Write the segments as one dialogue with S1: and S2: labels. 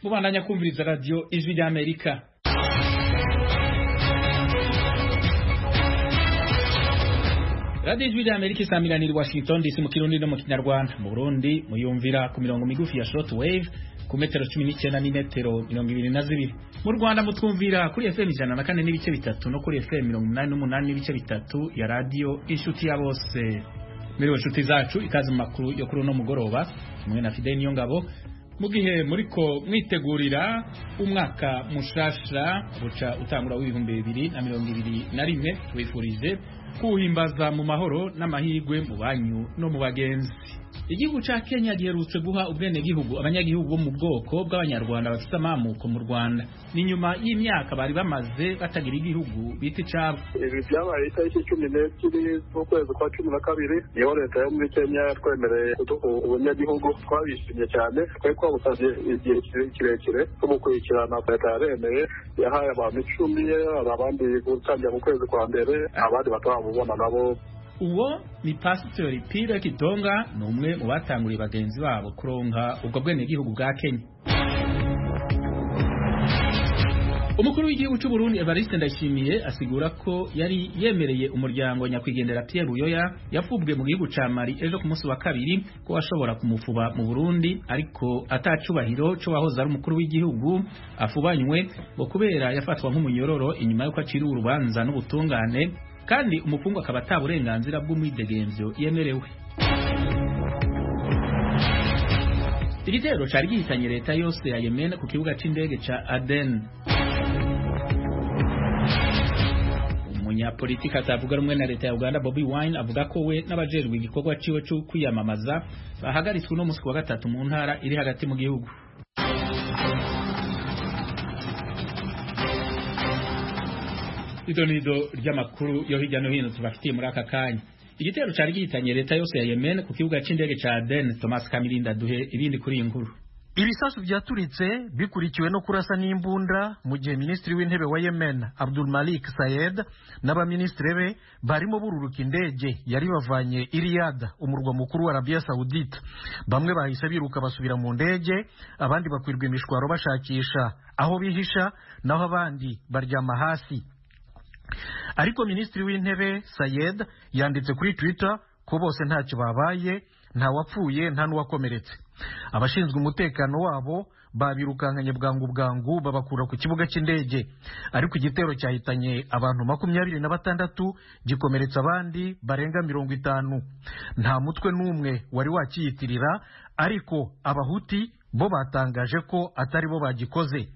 S1: kubandanya kumviriza radiyo ijwi ry'amerika radiyo ijwi ry'amerika isanganira washington dc mu kirundi no mu kinyarwanda mu burundi muyumvira ku mirongo migufi ya short wave ku metero cumi n'icyenda n'imetero mirongo ibiri na zibiri mu rwanda mutwumvira kuri fm ijana na kane n'ibice bitatu no kuri fm mirongo umunani n'umunani n'ibice bitatu ya radiyo inshuti ya bose miriwe inshuti zacu ikaze mu makuru yo kuri uno mugoroba hamwe na fideni ngabo mu gihe muriko mwitegurira umwaka mushasha guca utangura w'ibihumbi bibiri na mirongo ibiri na rimwe wifurije kuwuhimbaza mu mahoro n'amahirwe mu banyu no mu bagenzi igihugu ca kenya giherutse guha ubwenegihugu abanyagihugu bo mu bwoko bw'abanyarwanda bafite amamuko mu rwanda ni nyuma y'imyaka bari bamaze batagira igihugu bita icabo
S2: ibi byabaye itariki cumi n'ebyiri z'ukwezi kwa cumi na kabiri niho leta yo muri kenya yatwemereye kuduha ubunyagihugu twabishimye cyane twari twabusabye igihe kirekire tumukurikirana leta yaremeye yahaye abantu icumi hari abandi gutangira mu kwezi kwa mbere abandi batarabubona nabo
S1: uwo ni pasitori pire kitonga ni umwe mu batanguriye bagenzi babo kuronka ubwo bwenegihugu bwa kenya umukuru w'igihugu cy'u Burundi Evariste Ndayishimiye asigura ko yari yemereye umuryango nyakwigendera Pierre Buyoya yafubwe mu gihugu ca Mali ejo ku munsi wa kabiri ko ashobora kumufuba mu Burundi ariko atacubahiro co wahoze ari umukuru w'igihugu afubanywe ngo kubera yafatwa nk'umunyororo inyuma y'uko aciriwe urubanza n'ubutungane kandi umupfungu akaba ata burenganzira bw'umwidegemvyo yemerewe igitero cari gihitanye leta yose ya yemen ku kibuga c'indege ca aden umunyapolitika atavuga rumwe na leta ya uganda bobi wine avuga ko we n'abajejwe igikorwa ciwe co kwiyamamaza bahagaritswe uno musi wa gatatu mu ntara iri hagati mu gihugu idonido ry'amakuru yo hirya no hino tubafitiye muri aka kanya igitero cyari gihitanye leta yose ya yemen ku kibuga c'indege ca aden thomas kamirinda duhe ibindi kuri iyi nkuru
S3: ibisasu byaturitse bikurikiwe no kurasa n'imbunda mu gihe minisitiri w'intebe wa yemen abdul malik sayed n'abaminisitiri be barimo bururuka indege yari bavanye iriyada umurwa mukuru wa arabiya sawudite bamwe bahise biruka basubira mu ndege abandi bakwirwa imishwaro bashakisha aho bihisha naho abandi baryama hasi ariko minisitiri w'intebe sayed yanditse kuri twitter ko bose ntacyo babaye ntawapfuye nta n'uwakomeretse abashinzwe umutekano wabo babirukankanye bwangu bwangu babakura ku kibuga cy'indege ariko igitero cyahitanye abantu makumyabiri na batandatu gikomeretsa abandi barenga mirongo itanu nta mutwe n'umwe wari wakiyitirira ariko abahuti bo batangaje ko atari bo bagikoze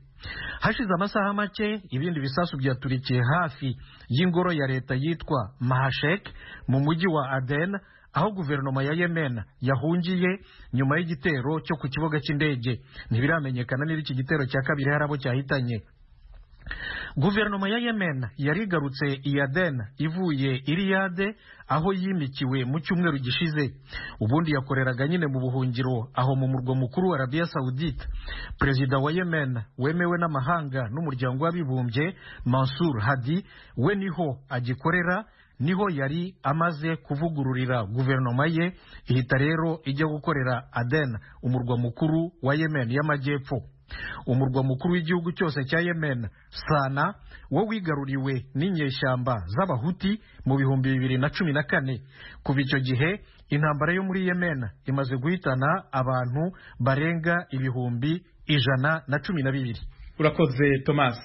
S3: hashize amasaha make ibindi bisasu byaturikiye hafi y'ingoro ya leta yitwa mahashek mu mujyi wa aden aho guverinoma ya yemen yahungiye nyuma y'igitero cyo ku kibuga cy'indege ntibiramenyekana niba iki gitero cya kabiri hari abo cyahitanye guverinoma ya yemen yari igarutse i aden ivuye iriyade aho yimikiwe mu cyumweru gishize ubundi yakoreraga nyine mu buhungiro aho mu murwa mukuru wa arabiya sawudite perezida wa yemen wemewe n'amahanga n'umuryango w'abibumbye mansur hadi we niho agikorera niho yari amaze kuvugururira guverinoma ye ihita rero ijya gukorera aden umurwa mukuru wa yemen y'amajyepfo umurwa mukuru w'igihugu cyose cya yemen sana wo wigaruriwe n'inyeshyamba z'abahuti mu bihumbi bibiri na cumi na kane kuva icyo gihe intambara yo muri yemen imaze guhitana abantu barenga ibihumbi ijana na cumi na bibiri
S1: urakoze thomas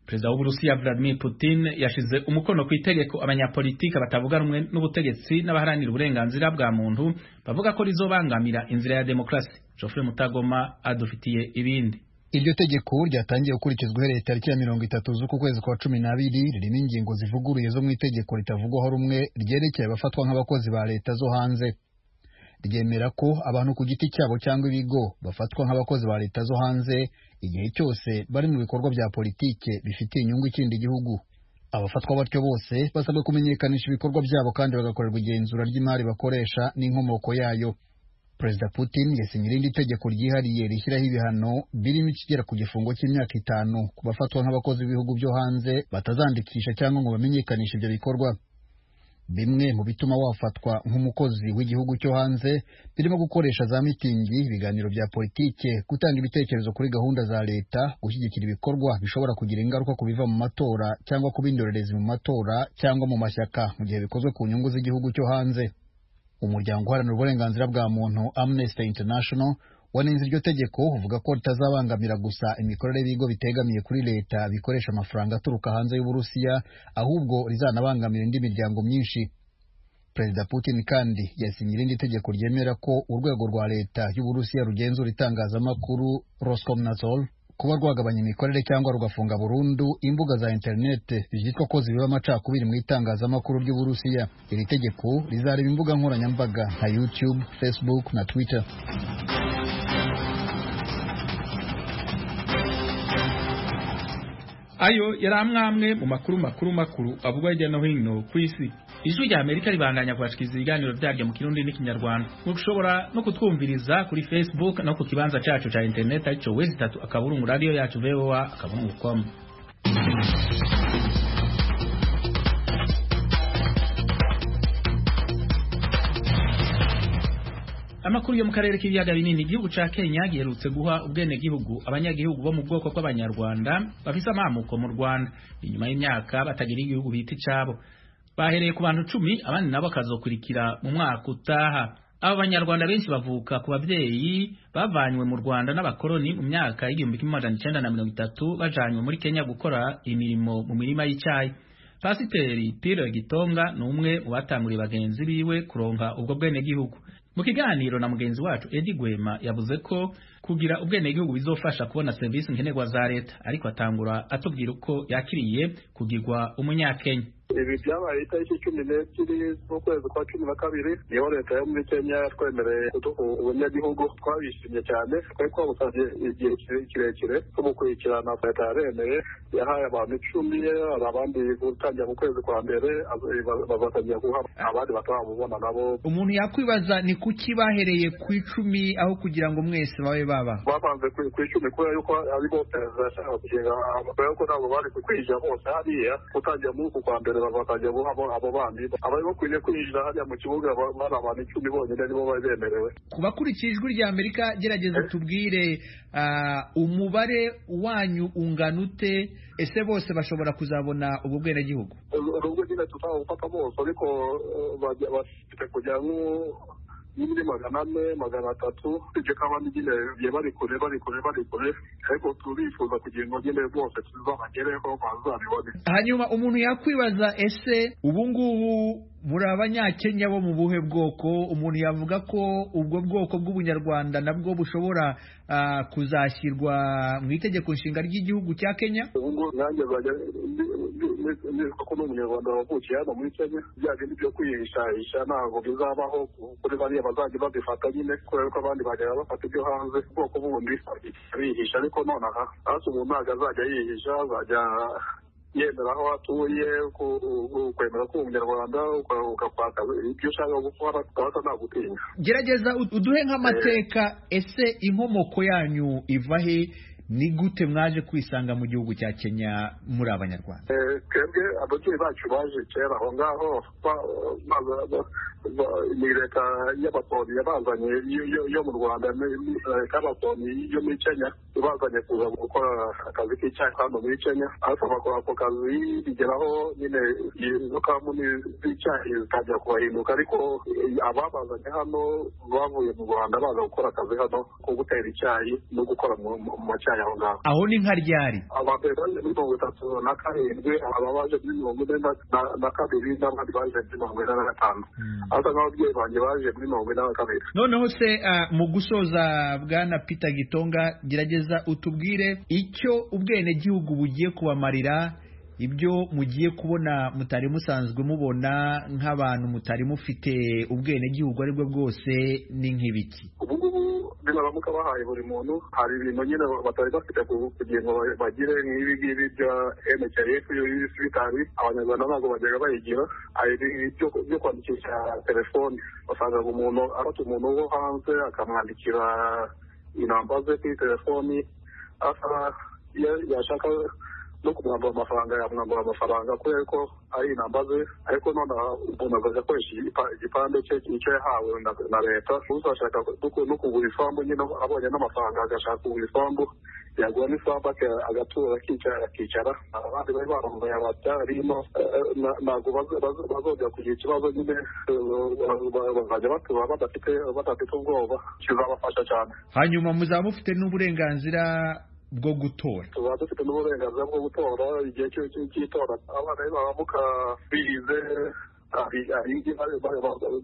S1: perezida w'uburusiya vladimir putin yashize umukono ku itegeko abanyapolitika batavuga rumwe n'ubutegetsi n'abaharanira uburenganzira bwa muntu bavuga ko rizobangamira inzira ya demokarasi jofre mutagoma adufitiye ibindi
S4: iryo tegeko ryatangiye gukurikizwa uhereye tariki ya mirongo itatu z'uku kwezi kwa cumi n'abiri ririmo ingingo zivuguruye zo mu itegeko ritavugwaho rumwe ryerekeye abafatwa nk'abakozi ba leta zo hanze ryemera ko abantu ku giti cyabo cyangwa ibigo bafatwa nk'abakozi ba leta zo hanze igihe cyose bari mu bikorwa bya politike bifitiye inyungu ikindi gihugu abafatwa batyo bose basabwe kumenyekanisha ibikorwa byabo kandi bagakorerwa igenzura ry'imari bakoresha n'inkomoko yayo perezida putin yasinye irindi tegeko ryihariye rishyiraho ibihano birimo ikigera ku gifungo cy'imyaka itanu ku bafatwa nk'abakozi b'ibihugu byo hanze batazandikisha cyangwa ngo bamenyekanishe ibyo bikorwa bimwe mu bituma wafatwa nk'umukozi w'igihugu cyo hanze birimo gukoresha za mitingi ibiganiro bya politike gutanga ibitekerezo kuri gahunda za leta gushyigikira ibikorwa bishobora kugira ingaruka ku biva mu matora cyangwa ku b'indorerezi mu matora cyangwa mu mashyaka mu gihe bikozwe ku nyungu z'igihugu cyo hanze umuryango uharanira uburenganzira bwa muntu amnesty international wanenze iryo tegeko uvuga ko ritazabangamira gusa imikorere y'ibigo bitegamiye kuri leta bikoresha amafaranga aturuka hanze y'uburusiya ahubwo rizanabangamira indi miryango myinshi perezida putin kandi yasinye irindi tegeko ryemera ko urwego rwa leta y'uburusiya rugenzura itangazamakuru roscomnadzor kuba rwagabanya imikorere cyangwa rugafunga burundu imbuga za interineti byitwa ko zibiba amacakubiri mu itangazamakuru ry'uburusiya iri tegeko rizareba imbuga nkoranyambaga nka youtube facebook na twitter
S1: ayo yari amwe mu makuru makuru makuru avugwa hirya no hino ku isi ijwi rya amerika ribandanya kwashikiriza ibiganiro byaryo mu kirundi n'ikinyarwanda mushobora no kutwumviriza kuri facebook no ku kibanza cyacu cya interineti aricyo wezi itatu akaburungu radiyo yacu voa akaburungu komu amakuru yo mu karere k'ibiyaga binini igihugu ca Kenya giherutse guha ubwenegihugu abanyagihugu bo mu bwoko bw'abanyarwanda bafise amamuko mu Rwanda inyuma y'imyaka batagira igihugu bita icabo bahereye ku bantu cumi abandi nabo bakazokurikira mu mwaka utaha aba banyarwanda benshi bavuka ku babyeyi bavanywe mu Rwanda n'abakoloni mu myaka y'igihumbi kimwe amajana icenda na mirongo itatu bajanywe muri Kenya gukora imirimo mu mirima y'icayi pasiteri Pire Gitonga ni umwe mu batanguriye bagenzi biwe kuronka ubwo bwenegihugu mu kiganiro na mugenzi wacu Edi Gwema yavuze ko kugira ubwenegihugu bizofasha kubona serivisi nkenerwa za leta ariko atangura atubwira uko yakiriye kugirwa umunyakenya
S2: ibi byabaye itariki cumi n'ebyiri z'ukwezi kwa cumi na kabiri niho leta yo muri kenya yatwemereye kuduha ubunyagihugu twabishimye cyane twari twabusanze igihe kirekire cyo gukurikirana leta yaremeye yahaye abantu icumi hari abandi gutangira mu kwezi kwa mbere bazatangira guha abandi batarabubona nabo
S5: umuntu yakwibaza ni kuki bahereye ku icumi aho kugira ngo mwese babe baba
S2: babanze ku icumi kubera yuko aribo perezida yashakaga kugenga kubera ko ntabwo bari kwinjira bose hariya gutangira muri uku kwa mbere bakajya buha abo bandi abari bakwiye kwinjira hariya mu kibuga bari abantu icumi bonyine nibo bari bemerewe
S5: kubakurikira ijwi rya amerika gerageza tubwire umubare wanyu ungana ute ese bose bashobora kuzabona ubwo bwenegihugu
S2: nubwo nyine tutawufata bose ariko bafite kujya muri magana ane magana atatu ibyo kaba nyine bigiye bari kure bari kure bari kure ariko turifuza kugira ngo nyine bose tuzabagereho bazabibone
S5: hanyuma umuntu yakwibaza ese ubu ngubu muri abanyakenya bo mu buhe bwoko umuntu yavuga ko ubwo bwoko bw'ubunyarwanda nabwo bushobora kuzashyirwa mu itegeko nshinga ry'igihugu cya kenya
S2: ubu ngubu nanjye nzajya nizwa ko n'umunyarwanda wavukiye hano muri kenya bya bindi byo kwihishahisha ntabwo bizabaho kuri bariya bazajya babifata nyine kubera ko abandi bajya bafata ibyo hanze ubwoko bundi bihisha ariko nonaha hasi umuntu ntabwo azajya yihisha azajya yemera aho atuye kwemera ko umunyarwanda ugakwaka ibyo ushaka gukora ugahita ntagutinya
S5: gerageza uduhe nk'amateka ese inkomoko yanyu iva he ni gute mwaje kwisanga mu gihugu cya kenya muri abanyarwanda
S2: twebwe ababyeyi bacu baje kera aho ngaho ni leta y'abakoloni yabazanye yo mu rwanda leta y'abakoloni yo muri kenya ibazanye kuza gukora akazi k'icyayi hano muri kenya ariko bakora ako kazi bigeraho nyine izo kamuni z'icyayi zitangira kubahinduka ariko ababazanye hano bavuye mu rwanda baza gukora akazi hano ko gutera icyayi no gukora mu macyayi aho ngaho
S5: aho ni nka ryari
S2: abantu baje muri mirongo itatu na karindwi aba baje muri mirongo ine na kabiri n'abandi baje muri mirongo ine na gatanu asa nk'ababyeyi banjye baje muri mirongo ine na kabiri
S5: noneho se mu gusoza bwana peter gitonga gerageza utubwire icyo ubwenegihugu bugiye kubamarira ibyo mugiye kubona mutari musanzwe mubona nk'abantu mutari mufite ubwenegihugu ari bwo bwose ni nk'ibiki
S2: nibaramuka bahaye buri muntu hari ibintu nyine batari bafite kugira ngo bagire nk'ibi ngibi bya mkrf y'ibisibitari abanyarwanda ntabwo bajyaga bayigira hari byo kwandikisha telefoni basangaga umuntu afata umuntu wo hanze akamwandikira inamba ze kuri telefoni asa yashaka no kumwambura amafaranga yamwambura amafaranga kubera ko ari inambaze ariko nonaha umuntu akaza akoresha igipa- igipande cye icyo yahawe na na leta uzashaka no ku- no kugura isambu nyine abonye n'amafaranga agashaka kugura isambu yagura n'isambu aka- agatura akicara akicara abandi bari barongoye ababyarimo ntabwo bazo- bazo- bazongera kugira ikibazo nyine eh, ba- bazajya batura badafite badafite ubwoba kizabafasha cyane
S5: hanyuma muzaba mufite n'uburenganzira bwo gutora
S2: tuba dufite n'uburenganzira bwo gutora igihe cyo cyo- cy'itora abana baramuka bize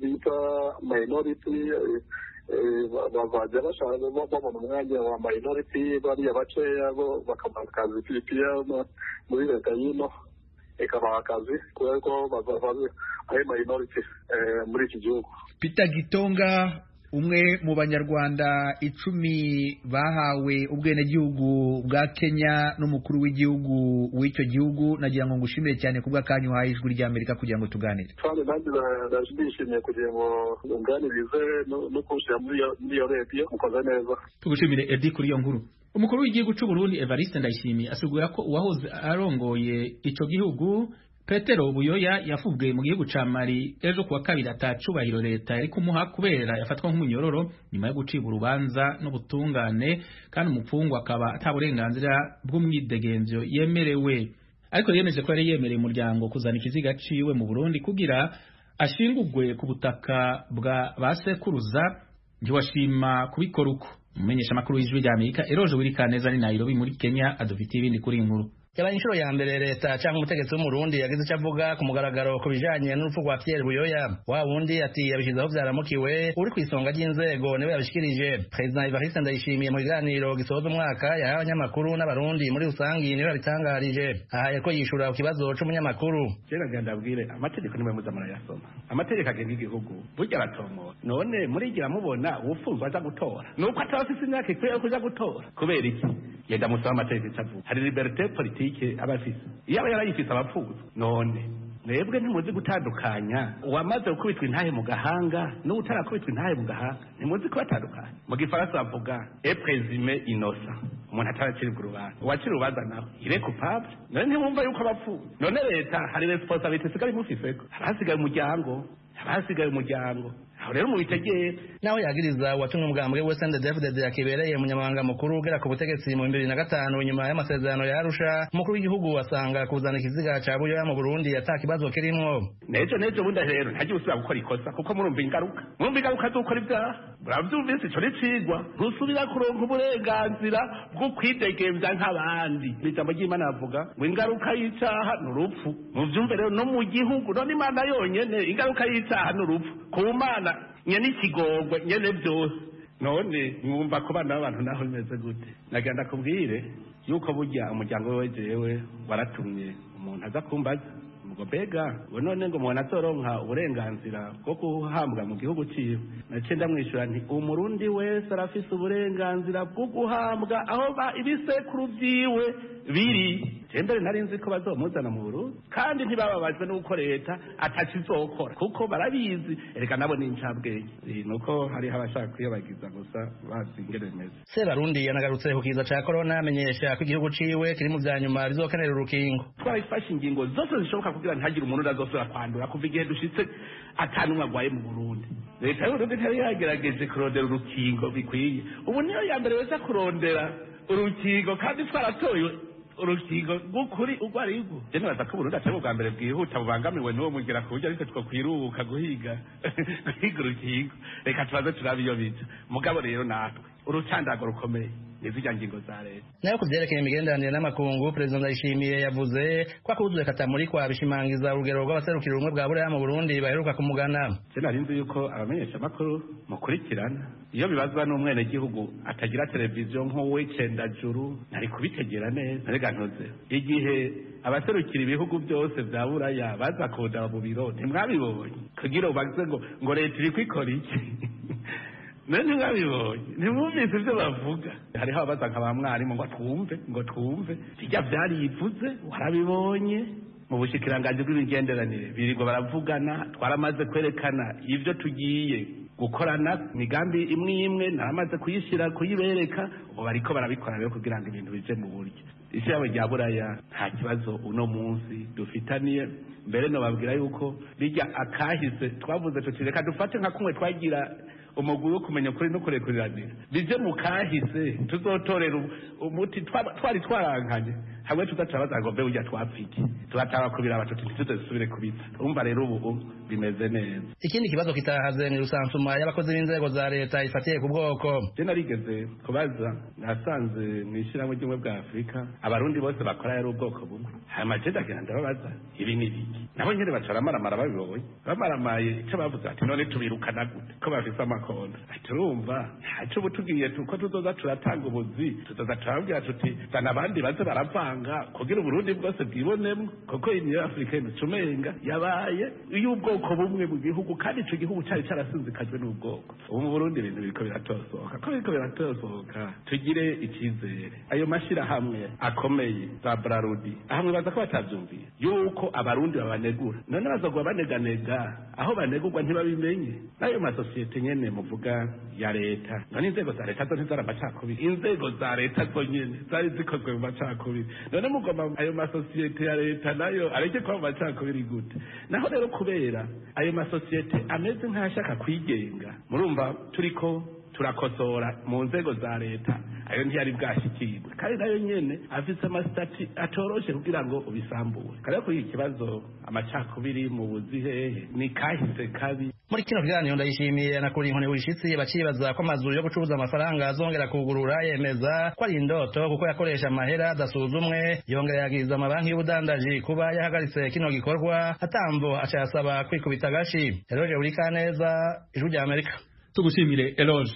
S2: bita minority eh, eh, ba- bazajya bashaka ba- babona umwanya wa minority bariya bakeya bo bakabaha akazi piripiya muri leta y'ino ikabaha akazi kubera ko bazava ari minority eh, muri iki gihugu
S5: Peter Gitonga umwe mu banyarwanda icumi bahawe ubwenegihugu bwa Kenya n'umukuru w'igihugu w'icyo gihugu nagira ngo ngushimire cyane kubw'akanyu uhaye ijwi ry'Amerika kugira ngo tuganire
S2: kandi nanjye na- naje nishimiye kugira ngo nganirize no- no kunshyira muri iyo- muri iyo rediyo mukoze neza
S1: tugushimire Edi kuri iyo nkuru umukuru w'igihugu cy'u Burundi Evariste Ndayishimiye asigura ko uwahoze arongoye ico gihugu Petero Buyoya yafubwe mu gihugu ca Mali ejo kuwa kabiri atacubahiro leta yari kumuha kubera yafatwa nk'umunyororo nyuma yo gucibwa urubanza n'ubutungane kandi umupfungwa akaba ata burenganzira bw'umwidegembyo yemerewe ariko yemeje ko yari yemereye umuryango kuzana ikiziga ciwe mu Burundi kugira ashingurwe ku butaka bwa ba sekuruza ntiwashima kubikora uko umumenyesha amakuru y'ijwi rya amerika eroje wirikaneza ni nairobi muri kenya adufitiye ibindi kuri iyi nkuru
S6: yaba inshuro ya mbere leta cyangwa umutegetsi w'umurundi yagize icyo avuga ku mugaragaro ku bijanye n'urupfu rwa pierre buyoya wa wundi ati yabishyize aho byaramukiwe uri ku isonga ry'inzego niwe yabishikirije perezida evariste ndayishimiye mu biganiro gisoza umwaka yahawe abanyamakuru n'abarundi muri rusange niwe yabitangarije ahaye ko yishura ku kibazo c'umunyamakuru
S7: kera genda abwire amategeko niwe muzamara yasoma amategeko agenga igihugu burya aratomora none murigira mubona uwufunzwe aza gutora nuko ataba afise imyaka ikwiye yo kuja gutora kubera iki genda musaba amategeko ico avuga hari liberite politike aba afise iyo aba yarayifise aba apfuza none mwebwe ntimuzi gutandukanya uwamaze gukubitwa intahe mu gahanga n'utarakubitwa intahe mu gahanga ntimuzi kubatandukanya mu gifaransa bavuga eprezime inosa umuntu ataracirwa urubanza uwacira urubanza nawe ire kupable none ntimwumva yuko abapfuye none leta hari resiponsabiti isigaye imufiseko haba hasigaye umuryango haba hasigaye umuryango aho rero mubitegere
S6: naho yagiriza uwatumwe umugambwe we sende david yakibereye umunyamabanga mukuru ugera ku butegetsi mu bibiri na gatanu nyuma y'amasezerano ya arusha umukuru w'igihugu asanga kuzana ikiziga ca buyoya mu burundi ata kibazo kirimwo
S7: n'ejo n'ejo bundi rero ntagiye usubira gukora ikosa kuko murumva ingaruka murumva ingaruka z'ukora ibyaha murabyumvise ico nicigwa ntusubira kuronka uburenganzira bwo kwidegembya nk'abandi Ni ijambo ry'imana bavuga ngo ingaruka y'icaha ni urupfu muvyumve rero no mu gihugu none imana yonyene ingaruka y'icaha ni urupfu ku mana nyene ikigongwe nyene byose none mwumva ku bana b'abantu naho bimeze gute nagenda kubwire yuko burya umuryango we jewe waratumye umuntu aza kumbaza ubwo mbega ubu none ngo umuntu atoronka uburenganzira bwo guhambwa mu gihugu cyiwe naciye ndamwishyura nti umurundi wese arafise uburenganzira bwo guhambwa aho ba- ibisekuru byiwe biri je mbere nari nzi ko bazomuzana mu burundi kandi ntibababajwe n'uko leta atakizokora kuko barabizi ereka nabo ni incabwenge Eh, nuko hariho abashaka kwiyobagiza gusa bazi ingene bimeze
S6: sebarundi yanagarutse ku kiza ca korona amenyesha ko igihugu ciwe kiri mu vya nyuma bizokenera urukingo
S7: twabifashe ingingo zose zishoboka kugira ntihagire umuntu utazosubira kwandura kuva igihe dushitse atanumwe arwaye mu burundi leta y'uburundi ntiyari yagerageje kurondera urukingo bikwiye ubu niyo ya mbere wese kurondera urukingo kandi twaratoye urukingo rw'ukuri urwo ari rwo je nibaza ko uburundi atari ubwa mbere bwihuta bubangamiwe n'uwo mugera ku buryo ariko two kwiruka guhiga guhiga urukingo reka tubaze turabe iyo bica mugabo rero natwe urucandago rukomeye nizirya ngingo za leta
S6: nayo ku vyerekeye imigenderanire n'amakungu perezida ndayishimiye yavuze ko akuzuye katamurikwa bishimangiza urugero rw'abaserukira ubumwe bwa buraya mu burundi baheruka kumugana
S7: se nari nzi yuko abamenyeshamakuru mukurikirana iyo bibazwa n'umwenegihugu atagira televiziyo nk'uwicendajuru ntari kubitegera neza rega ntuze igihe abaserukira ibihugu byose bya buraya baza kundaba mu biro ntimwabibonye kugira ubaze ngo ngo leta iri kwikora iki nawe ntimwabibonye ntimwumvise ibyo bavuga hariho ababaza nka ba mwarimu ngo twumve ngo twumve bijya byarivuze warabibonye mu bushikiranganji bw'imigenderanire birirwa baravugana twaramaze kwerekana ibyo tugiye gukorana imigambi imwe imwe naramaze kuyishyira kuyibereka ubu bariko barabikora rero kugira ngo ibintu bije mu buryo isi yabo rya buraya nta kibazo uno munsi dufitaniye mbere nababwira yuko bijya akahise twavuze tuti reka dufate nka kumwe twagira umugwi wo kumenya ukuri no kurekuranira bize mu kahise tuzotorera umuti twaba- twari twarankanye hamwe tuzatabaza ngo mbe burya twapfiki tubataba kubira abatuti ntituzasubire kubitsa urumva rero ubu ubu bimeze neza
S6: ikindi kibazo kitahaze ni rusansuma y'abakozi b'inzego za leta ifatiye ku bwoko
S7: je narigeze kubaza nasanze mu ishyirahamwe ry'ubumwe bwa afurika abarundi bose bakora yari ubwoko bumwe hama jeje agenda ndababaza ibi ni biki nabo nyene baca baramaramara babibonye bamaramaye ico bavuze ati none tubirukana gute ko bafise amakonda ati urumva ntaco ubu tugiye tu- ko tuzoza turatanga ubuzi tuzoza turababwira tuti zana abandi baze baravanga kugira uburundi bwose bwibonemwo kuko iyi niyo afurika yinduca umenga yabaye iy'ubwoko bumwe mu gihugu kandi ico gihugu cari carasinzikajwe n'ubwoko ubu mu burundi ibintu biriko biratosohoka ko biriko biratosohoka tugire icizere ayo mashirahamwe akomeye za brarudi ahamwe baza ko batavyumviye yuko abarundi babanegura none bazogwa baneganega aho banegurwa ntibabimenye n'ayo masosiyete nyene muvuga ya leta none inzego za leta zo ntizari amacakubiri inzego za leta zo nyene zari zikozwe mu macakubiri none mugoma ayo masosiyete ya leta nayo areke kuba mu macakubiri gute naho rero kubera ayo masosiyete ameze nk'ashaka kwigenga murumva turiko turakosora mu nzego za leta ayo ntiyari bwashyikirwe kandi nayo nyene afise amasitati atoroshe kugira ngo ubisambure kare kuri iki kibazo amacakubiri mu buzihehe ni kahise kabi
S6: muri kino kiganiro ndayishimiye anakura inkoni wishitsi bakibaza ko amazu yo gucuruza amafaranga azongera kugurura yemeza ko ari indoto kuko yakoresha amahera adasuzumwe yongera yagiriza amabanki y'ubudandaji kuba yahagaritse kino gikorwa atambo acayasaba kwikubita agashi eroje burikaneza ijwi rya amerika
S1: tugushimire eloge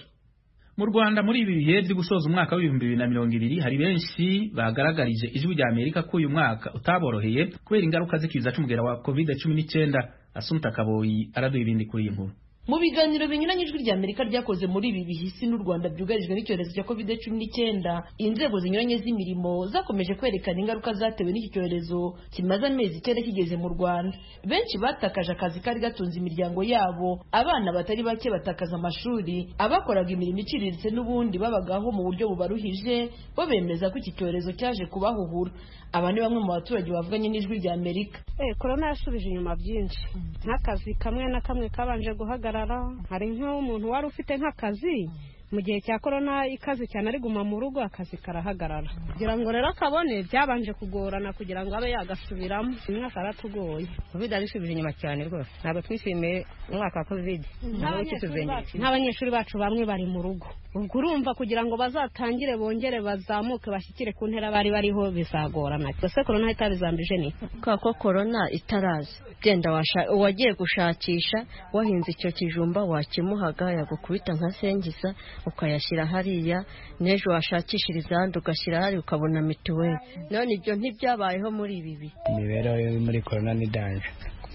S1: mu rwanda muri ibi bihe byo gusoza umwaka w'ibihumbi bibiri na mirongo ibiri hari benshi bagaragarije ijwi rya amerika ko uyu mwaka utaboroheye kubera ingaruka z'ikiza cy'umugera wa covid cumi n'icyenda asumta kaboyi araduha ibindi kuri iyi nkuru
S8: mu biganiro binyuranye ijwi rya amerika ryakoze muri ibi bihe isi n'u rwanda byugarijwe n'icyorezo cya covid cumi n'icyenda inzego zinyuranye z'imirimo zakomeje kwerekana ingaruka zatewe n'iki cyorezo kimaze amezi icyenda kigeze mu rwanda benshi batakaje akazi kari gatunze imiryango yabo abana batari bake batakaza amashuri abakoraga imirimo iciriritse n'ubundi babagaho mu buryo bubaruhije bo bemeza ko iki cyorezo cyaje kubahuhura aba ni bamwe mu baturage bavuganye n'ijwi rya amerika
S9: Eh, korona yasubije inyuma byinshi nk'akazi kamwe na kamwe kabanje guhagarara hari nk'umuntu wari ufite nk'akazi mu gihe cya korona ikaze cyane ari guma mu rugo akazi karahagarara kugira ngo rero akabone byabanje kugorana kugira ngo abe yagasubiramo umwaka yaratugoye
S10: covid yadusubije inyuma cyane rwose ntabwo twishimiye umwaka wa covid ntabwo
S9: n'abanyeshuri
S10: kituzengera
S9: bacu- n'abanyeshuri bacu bamwe bari mu rugo ubwo urumva kugira ngo bazatangire bongere bazamuke bashyikire ku ntera bari bariho bizagorana gusa korona itabizambije ni
S11: kubera ko korona itaraza genda washa- uwagiye gushakisha wahinze icyo kijumba wakimuhaga yagukubita nka sengiza ukayashyira hariya n'ejo washakishiriza ahandi ugashyira hariya ukabona mituweli none ibyo ntibyabayeho muri ibi bihe
S10: imibereho yo muri korona ni danje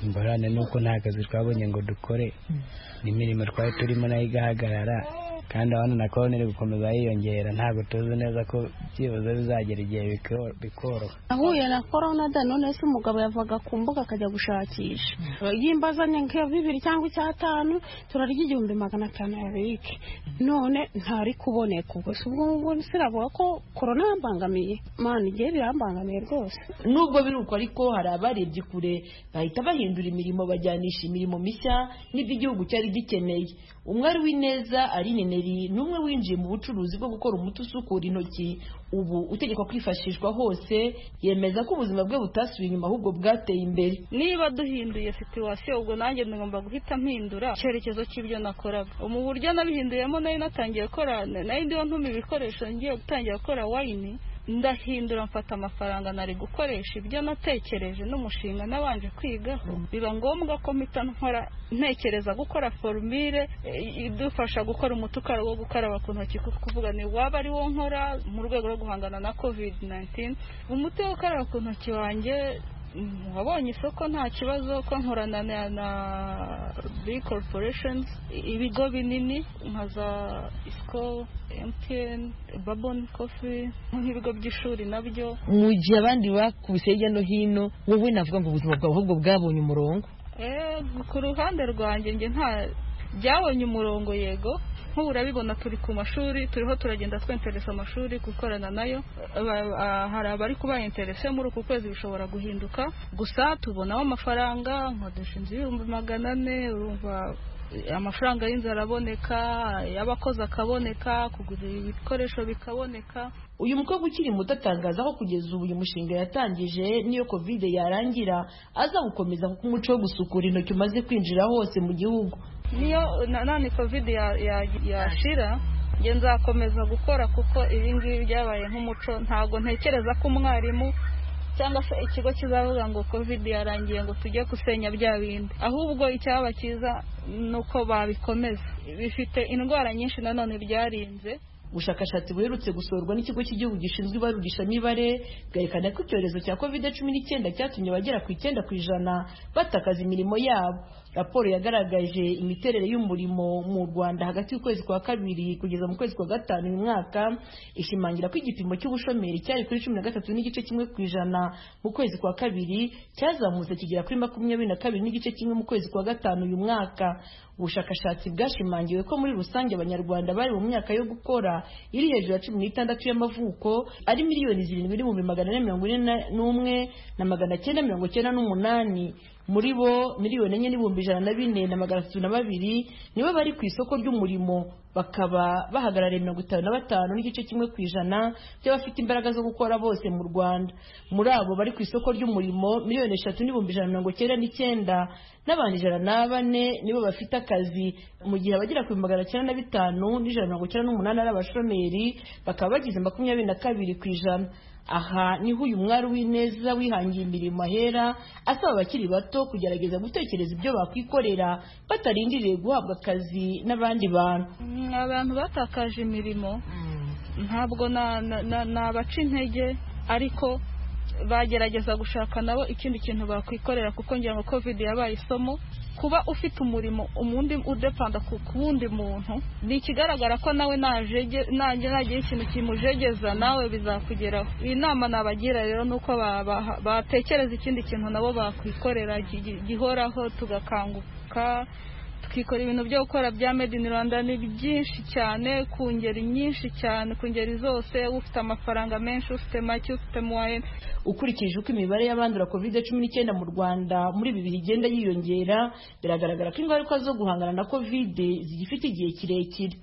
S10: ingorane ni uko nta kazi twabonye ngo dukore n'imirimo twari turimo nayo igahagarara kandi abana na korona iri gukomeza yiyongera ntabwo tuzi neza ko byibuze bizagera igihe biko- bikoroha
S9: ahuye na korona da none se umugabo yavaga ku mbuga akajya gushakisha yimba azanye nka bibiri cyangwa icyatanu turarya igihumbi magana atanu yabike none ntari kuboneka ubwo se ubwo ngubwo siravuga ko korona yambangamiye mani igihe birambangamiye rwose
S8: nubwo biri uko ariko hari abarebye kure bahita bahindura imirimo bajyanisha imirimo mishya n'ibyo igihugu cyari gikeneye umwari w'ineza Aline Neri ni umwe winjiye mu bucuruzi bwo gukora umuti usukura intoki ubu utegekwa kwifashishwa hose yemeza ko ubuzima bwe butasubiye inyuma ahubwo bwateye imbere
S9: niba duhinduye situwasiyo ubwo nanjye ngomba guhita mpindura icyerekezo cy'ibyo nakoraga mu buryo nabihinduyemo nayo natangiye gukora nayo ndiho ntuma ibikoresho ngiye gutangira gukora wayini ndahindura mfata amafaranga nari gukoresha ibyo natekereje n'umushinga nabanje kwigaho biba ngombwa ko mpita nkora ntekereza gukora forumire eh, idufasha gukora umuti ukara wo gukaraba ku ntoki kuko kuvuga ni waba ari wo nkora mu rwego rwo guhangana na covid 19 umuti wo gukaraba ku ntoki wanjye Mm, wabonye isoko nta kibazo ko nkorana na, na big corporations i- ibigo binini nka za isco mtn babon coffee nk'ibigo by'ishuri nabyo
S11: mu gihe abandi bakubise hirya no hino wowe navuga ngo ubuzima bwawe ahubwo bwabonye umurongo
S9: Eh, ku ruhande rwanjye njye nta byabonye umurongo yego nk'ubu urabibona turi ku mashuri turiho turagenda twenteresa amashuri gukorana nayo Ba- ba- hari abari kuba interese muri uku kwezi bishobora guhinduka gusa tubonamo amafaranga nka dushinze ibihumbi magana ane urumva eh, amafaranga y'inzu araboneka y'abakozi akaboneka kugura ibikoresho bikaboneka
S8: uyu mukobwa ukiri muto atangaza ko kugeza ubu uyu mushinga yatangije n'iyo kovide yarangira aza gukomeza kuko umuco wo gusukura intoki umaze kwinjira hose mu gihugu
S9: niyo na- none covid ya- ya- yashira njye nzakomeza gukora kuko ibi ngibi byabaye nk'umuco ntabwo ntekereza ko umwarimu cyangwa se ikigo kizavuga ngo covid yarangiye ngo tujye gusenya bya bindi ahubwo icyaba cyiza ni uko babikomeza bifite indwara nyinshi nanone byarinze
S8: ubushakashatsi buherutse gusorwa n'ikigo cy'igihugu gishinzwe ibarurishamibare bwerekana ko icyorezo cya covid cumi n'icyenda cyatumye abagera ku icyenda ku ijana batakaza imirimo yabo raporo yagaragaje imiterere y'umurimo mu rwanda hagati y'ukwezi kwa kabiri kugeza mu kwezi kwa gatanu uyu mwaka ishimangira ko igipimo cy'ubushomeri cyari kuri cumi na gatatu n'igice kimwe ku ijana mu kwezi kwa kabiri cyazamutse kigera kuri makumyabiri na kabiri n'igice kimwe mu kwezi kwa gatanu uyu mwaka ubushakashatsi bwashimangiwe ko muri rusange abanyarwanda bari mu myaka yo gukora iri hejuru ya cumi n'itandatu y'amavuko ari miliyoni zirindwi n'ibihumbi magana ane mirongo ine na- n'umwe na magana cyenda mirongo cyenda n'umunani muri bo miliyoni enye n'ibihumbi ijana na bine na magana atatu na babiri nibo bari ku isoko ry'umurimo bakaba bahagarariye mirongo itanu na batanu n'igice kimwe ku ijana by'abafite imbaraga zo gukora bose mu rwanda muri abo bari ku isoko ry'umurimo miliyoni eshatu n'ibihumbi ijana na mirongo cyenda n'icyenda n'abantu ijana na bane nibo bafite akazi mu gihe abagera ku bihumbi magana cyenda na bitanu n'ijana na mirongo icyenda n'umunani ari abashomeri bakaba bagize makumyabiri na kabiri ku ijana aha niho uyu mwari w'ineza wihangiye imirimo ahera asaba abakiri bato kugerageza gutekereza ibyo bakwikorera batarindiriye guhabwa akazi n'abandi bantu
S9: Mm, abantu batakaje imirimo ntabwo na- na- na- nabaca intege ariko bagerageza gushaka nabo ikindi kintu bakwikorera kuko ngira ngo covid yabaye isomo kuba ufite umurimo umundi udepanda ku ku wundi muntu ni ikigaragara ko nawe najege- nanjye nagira ikintu kimujegeza nawe bizakugeraho iyi nama nabagira rero ni uko ba- ba- batekereza ikindi kintu nabo bakwikorera gi- gi- gihoraho tugakanguka tukikora ibintu byo gukora bya made in rwanda ni byinshi cyane ku ngeri nyinshi cyane ku ngeri zose ufite amafaranga menshi ufite make ufite muwaye
S8: ukurikije uko imibare y'abandura covid cumi n'icyenda mu rwanda muri ibi bihe igenda yiyongera biragaragara ko ingaruka zo guhangana na covid zigifite igihe kirekire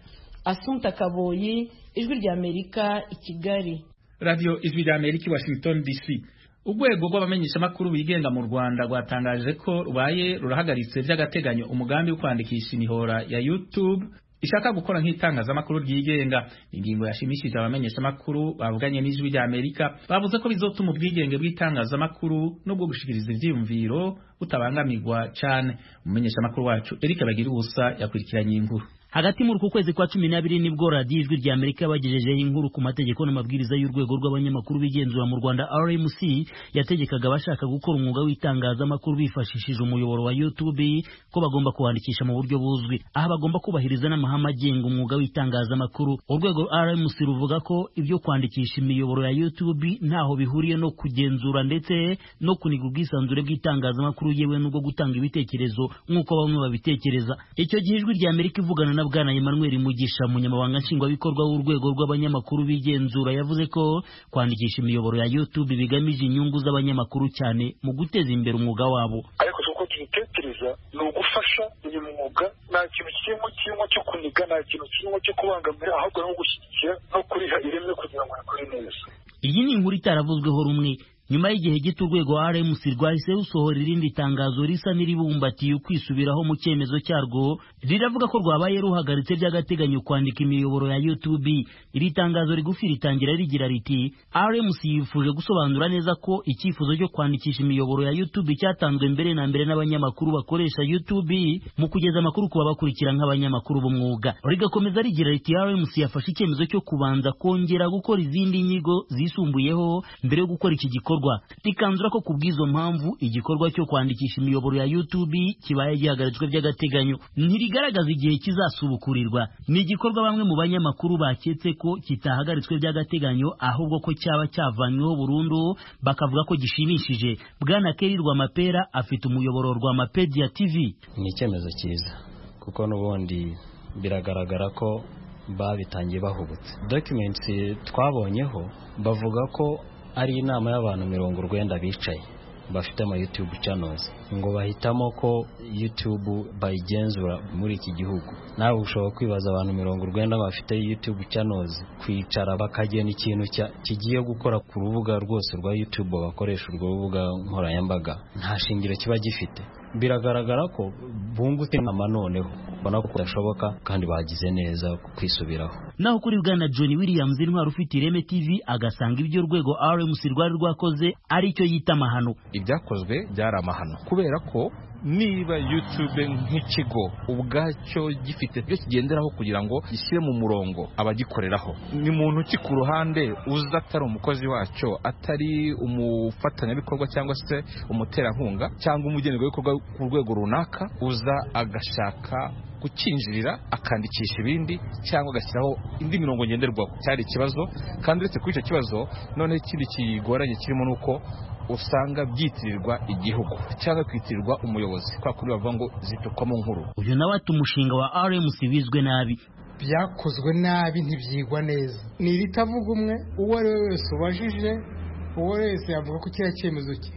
S8: asunta kaboyi ijwi ry'amerika i kigali
S1: radiyo ijwi rya amerika i washington dc urwego rw'abamenyeshamakuru bigenga mu rwanda rwatangaje ko rubaye rurahagaritse by'agateganyo umugambi wo kwandikisha imihora ya youtube ishaka gukora nk'itangazamakuru ryigenga ingingo yashimishije abamenyeshamakuru bavuganye n'ijwi rya amerika bavuze ko bizotuma ubwigenge bw'itangazamakuru n'ubwo gushikiriza ibyiyumviro butabangamirwa cyane umumenyeshamakuru wacu eric bagira ubusa yakurikiranye iyi nkuru
S12: hagati muri uku kwezi kwa cumi n'abiri nibwo radiyo ijwi rya amerika yabagejejeho inkuru ku mategeko n'amabwiriza y'urwego rw'abanyamakuru b'igenzura mu rwanda rmc yategekaga abashaka gukora umwuga w'itangazamakuru bifashishije umuyoboro wa youtube ko bagomba kuwandikisha mu buryo buzwi aha bagomba kubahiriza n'amahame agenga umwuga w'itangazamakuru urwego rmc ruvuga ko ibyo kwandikisha imiyoboro ya youtube ntaho bihuriye no kugenzura ndetse no kuniga ubwisanzure bw'itangazamakuru yewe n'ubwo gutanga ibitekerezo nk'uko bamwe babitekereza icyo gihe ijwi rya amerika ivugana na bwana emmanuel mugisha umunyamabanga nshingwabikorwa w'urwego rw'abanyamakuru b'igenzura yavuze ko kwandikisha imiyoboro ya youtube bigamije inyungu z'abanyamakuru cyane mu guteza imbere umwuga wabo
S13: ariko si uko tubitekereza ni ugufasha uyu mwuga nta kintu kirimo kirimo cyo kuniga nta kintu kirimo cyo kubangamira ahubwo ni ugushyigikira no kuriha ireme kugira ngo rikore neza
S12: iyi ni inkuru itaravuzweho rumwe nyuma y'igihe gito urwego rmc rwahise rusohora irindi tangazo risa n'iribumbatiye ukwisubiraho mu cyemezo cyarwo riravuga ko rwabaye ruhagaritse by'agateganyo kwandika imiyoboro ya youtube iri tangazo rigufi ritangira rigira riti rmc yifuje gusobanura neza ko icyifuzo cyo kwandikisha imiyoboro ya youtube cyatanzwe mbere na mbere n'abanyamakuru bakoresha youtube mu kugeza amakuru ku babakurikira nk'abanyamakuru b'umwuga rigakomeza rigira riti rmc yafashe icyemezo cyo kubanza kongera gukora izindi nyigo zisumbuyeho mbere yo gukora iki gikorwa rikanzura ko ku bw'izo mpamvu igikorwa cyo kwandikisha imiyoboro ya youtube kibaye gihagaritswe by'agateganyo ntirigaragaza igihe kizasubukurirwa ni igikorwa bamwe mu banyamakuru baketse ko kitahagaritswe by'agateganyo ahubwo ko cyaba cyavanyweho burundu bakavuga ko gishimishije bwana keri rwamapera afite umuyoboro rwa mapedia tv
S10: ni icyemezo cyiza
S14: kuko n'ubundi biragaragara ko babitangiye bahubutse documents twabonyeho bavuga ko ari inama y'abantu mirongo urwenda bicaye bafite ama YouTube channels ngo bahitamo ko YouTube bayigenzura muri iki gihugu nawe ushobora kwibaza abantu mirongo urwenda bafite YouTube channels kwicara bakagena ikintu cya- kigiye gukora ku rubuga rwose rwa YouTube bakoresha urwo rubuga nkoranyambaga nta shingiro kiba gifite biragaragara ko bungutse inama noneho ubona ko bidashoboka kandi bagize neza kwisubiraho
S12: naho kuri bwana john williams intwari ufite ireme tv agasanga ibyo urwego rmc rwari rwakoze ari cyo yita amahano
S15: ibyakozwe byari amahano kubera ko niba youtube nk'ikigo ubwacyo gifite ibyo kigenderaho kugira ngo gishyire mu murongo abagikoreraho ni muntu ki ku ruhande uza atari umukozi wacyo atari umufatanyabikorwa cyangwa se umuterankunga cyangwa umugenerwabikorwa ku rwego runaka uza agashaka kucyinjirira akandikisha ibindi cyangwa agashyiraho indi mirongo ngenderwaho cyari ikibazo kandi uretse kuri icyo kibazo noneho ikindi kigoranye kirimo ni uko usanga byitirirwa igihugu cyangwa kwitirirwa umuyobozi kwa kuri bavuga ngo zitukwamo nkuru
S12: uyu nawe ati umushinga wa rmc wizwe nabi
S16: byakozwe nabi ntibyigwa neza ni iritavuga umwe uwo ari we wese ubajije uwo wese yavuga ko kiriya cyemezo cye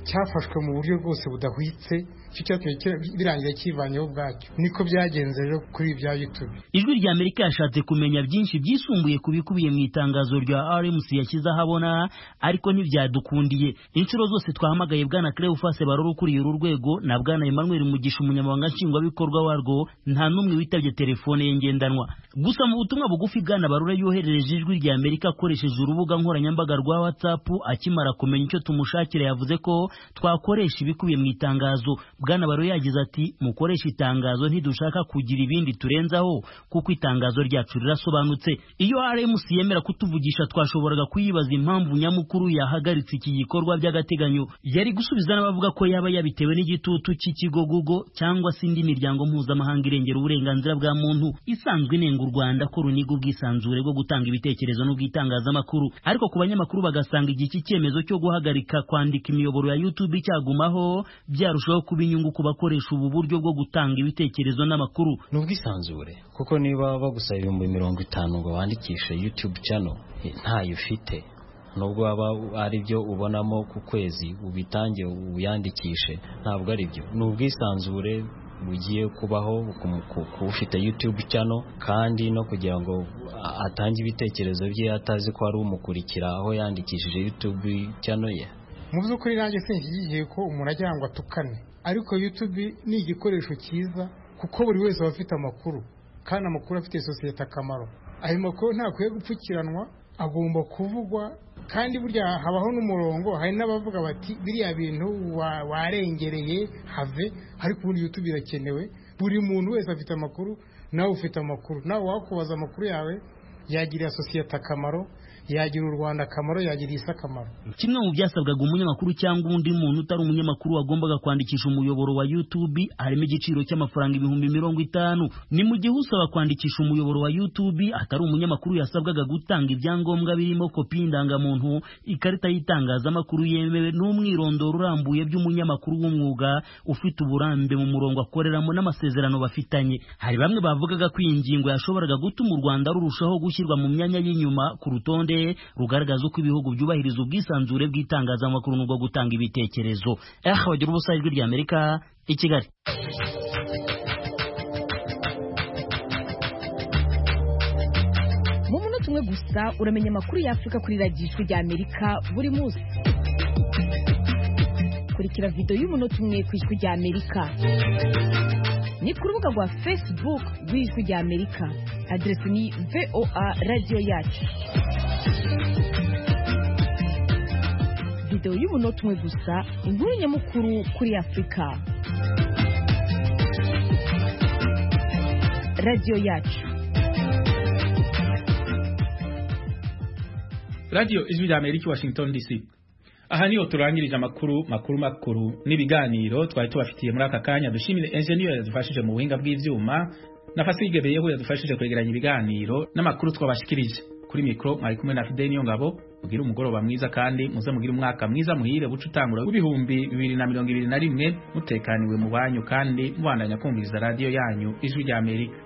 S16: cyafashwe mu buryo bwose budahwitse icyo cyatumye kira- birangira kivanyeho ubwacyo niko byagenze rero kuri bya youtube
S12: ijwi rya amerika yashatse kumenya byinshi byisumbuye ku bikubiye mu itangazo rya rmc yashyize ahabona ariko ntibyadukundiye inshuro zose twahamagaye bwana cleofase barora ukuriye uru rwego na bwana emmanuel mugisha umunyamabanga nshingwabikorwa warwo nta n'umwe witabye telefone ye ngendanwa gusa mu butumwa bugufi bwana barora yoherereje ijwi rya amerika akoresheje urubuga nkoranyambaga rwa whatsapp akimara kumenya icyo tumushakira yavuze ko twakoresha ibikubiye mu itangazo bwana barora yagize ati mukoreshe itangazo ntidushaka kugira ibindi turenzaho kuko itangazo ryacu rirasobanutse iyo rmc yemera kutuvugisha twashoboraga kuyibaza impamvu nyamukuru yahagaritse iki gikorwa by'agateganyo yari gusubiza n'abavuga ko yaba yabitewe n'igitutu cy'ikigo google cyangwa se indi miryango mpuzamahanga irengera uburenganzira bwa muntu isanzwe inenga u rwanda ko runiga ubwisanzure bwo gutanga ibitekerezo n'ubwitangazamakuru ariko ku banyamakuru bagasanga igihe iki cyemezo cyo guhagarika kwandika imiyoboro ya youtube cyagumaho byarushaho kuba inyungu ku bakoresha ubu buryo bwo gutanga ibitekerezo n'amakuru
S14: ni ubwisanzure kuko niba bagusaba ibihumbi mirongo itanu ngo wandikishe youtube channel eh, ntayo ufite nubwo waba ari byo ubonamo ku kwezi ubitange uyandikishe ntabwo ari byo ni ubwisanzure bugiye kubaho ku ku- ku ufite youtube channel kandi no kugira ngo a- atange ibitekerezo bye atazi ko hari umukurikira aho yandikishije youtube channel ye
S16: mu by'ukuri nanjye sinshyigikiye ko umuntu ajya ngo atukane ariko youtube ni igikoresho cyiza kuko buri wese aba afite amakuru kandi amakuru afitiye sosiyete akamaro ayo makuru ntakwiye gupfukiranwa agomba kuvugwa kandi burya habaho n'umurongo hari n'abavuga bati biriya bintu wa- warengereye have ariko ubundi youtube irakenewe buri muntu wese afite amakuru nawe ufite amakuru nawe wakubaza amakuru yawe yagirira sosiyete akamaro yagirira u rwanda akamaro yagirira isi akamaro
S12: kimwe mu byasabwaga umunyamakuru cyangwa undi muntu utari umunyamakuru wagombaga kwandikisha umuyoboro wa YouTube harimo igiciro cy'amafaranga ibihumbi mirongo itanu ni mu gihe usaba kwandikisha umuyoboro wa YouTube atari umunyamakuru yasabwaga gutanga ibyangombwa birimo kopi y'indangamuntu ikarita y'itangazamakuru yemewe n'umwirondoro urambuye by'umunyamakuru w'umwuga ufite uburambe mu murongo akoreramo n'amasezerano bafitanye hari bamwe bavugaga ko iyi ngingo yashoboraga gutuma u Rwanda rurushaho gushyirwa mu myanya y'inyuma ku rutonde rugaragaza uko ibihugu byubahiriza ubwisanzure bw'itangazamakuru n'ubwo gutanga ibitekerezo eh bagira ubusa ijwi rya Amerika i Kigali
S17: mu munota umwe gusa uramenya amakuru y'afurika kuri radiyo ijwi rya amerika buri munsi kurikira videwo y'umunota umwe ku ijwi rya amerika ni ku rubuga rwa facebook rw'ijwi rya amerika aderesi ni voa radiyo yacu videwo y'umunota umwe gusa inkuru nyamukuru kuri afurika radiyo yacu
S1: radiyo ijwi rya amerika washington dc aha niho turangirije amakuru makuru makuru n'ibiganiro twari tubafitiye muri aka kanya dushimire enjeniyeri yadufashije mu buhinga bw'ibyuma na fasige beyeho yadufashije kwegeranya ibiganiro n'amakuru twabashikirije kuri mikoro mwari kumwe na fideni ngabo mugire umugoroba mwiza kandi muze mugire umwaka mwiza muhire buce utangura w'ibihumbi bibiri na mirongo ibiri na rimwe mutekaniwe mu banyu kandi mubandanya kumviriza radiyo yanyu ijwi ry'amerika